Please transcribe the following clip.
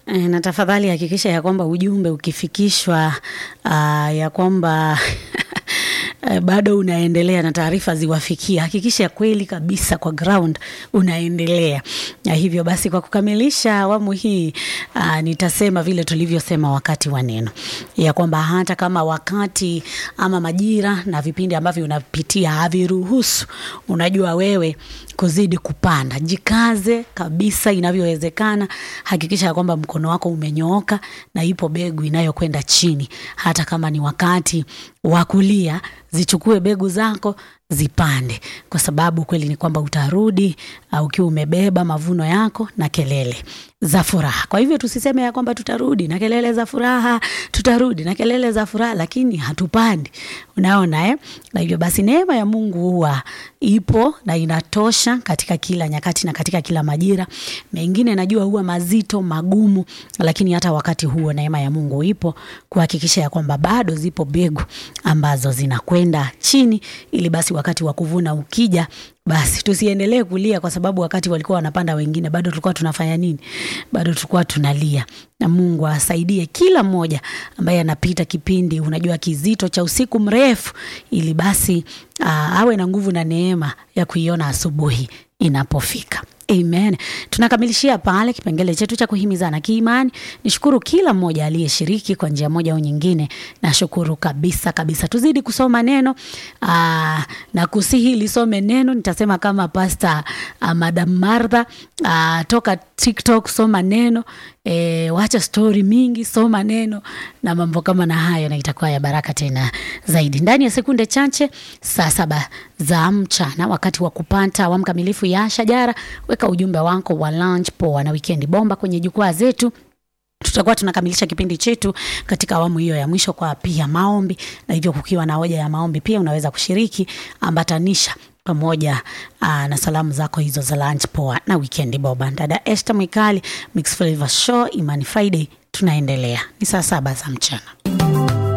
Eh, na tafadhali hakikisha ya kwamba ujumbe ukifikishwa uh, ya kwamba eh, bado unaendelea na taarifa ziwafikia, hakikisha kweli kabisa kwa ground unaendelea. Na hivyo basi, kwa kukamilisha awamu hii uh, nitasema vile tulivyosema wakati wa neno ya kwamba hata kama wakati ama majira na vipindi ambavyo unapitia haviruhusu, unajua wewe kuzidi kupanda, jikaze kabisa inavyowezekana. Hakikisha ya kwamba mkono wako umenyooka na ipo begu inayokwenda chini, hata kama ni wakati wa kulia, zichukue begu zako zipande, kwa sababu kweli ni kwamba utarudi uh, ukiwa umebeba mavuno yako na kelele za furaha. Kwa hivyo tusiseme ya kwamba tutarudi na kelele za furaha, tutarudi na kelele za furaha, lakini hatupandi. Unaona eh? Na hivyo basi neema ya Mungu huwa ipo na inatosha katika kila nyakati na katika kila majira. Mengine najua huwa mazito, magumu, lakini hata wakati huo neema ya Mungu ipo kuhakikisha ya kwamba bado zipo begu ambazo zinakwenda chini ili basi wakati wa kuvuna ukija basi tusiendelee kulia kwa sababu wakati walikuwa wanapanda wengine bado tulikuwa tunafanya nini? Bado tulikuwa tunalia. Na Mungu asaidie kila mmoja ambaye anapita kipindi unajua kizito cha usiku mrefu, ili basi aa, awe na nguvu na neema ya kuiona asubuhi inapofika. Amen. Tunakamilishia pale kipengele chetu cha kuhimizana kiimani. Nishukuru kila mmoja aliyeshiriki kwa njia moja au nyingine. Nashukuru kabisa kabisa. Tuzidi kusoma neno aa, na kusihi lisome neno. Nitasema kama Pastor uh, Madam Martha aa, toka TikTok, soma neno e, wacha stori mingi, soma neno na mambo kama na hayo, na itakuwa ya baraka tena zaidi. Ndani ya sekunde chache, saa saba za mchana, wakati wa kupata awamu kamilifu ya Shajara, weka ujumbe wako wa lunch poa na wikendi bomba kwenye jukwaa zetu tutakuwa tunakamilisha kipindi chetu katika awamu hiyo ya mwisho kwa pia maombi, na hivyo kukiwa na hoja ya maombi pia unaweza kushiriki, ambatanisha pamoja aa, na salamu zako hizo za lunch poa na weekend boba. Dada Esther Mwikali, Mix Flavor Show, Imani Friday, tunaendelea. Ni saa saba za mchana.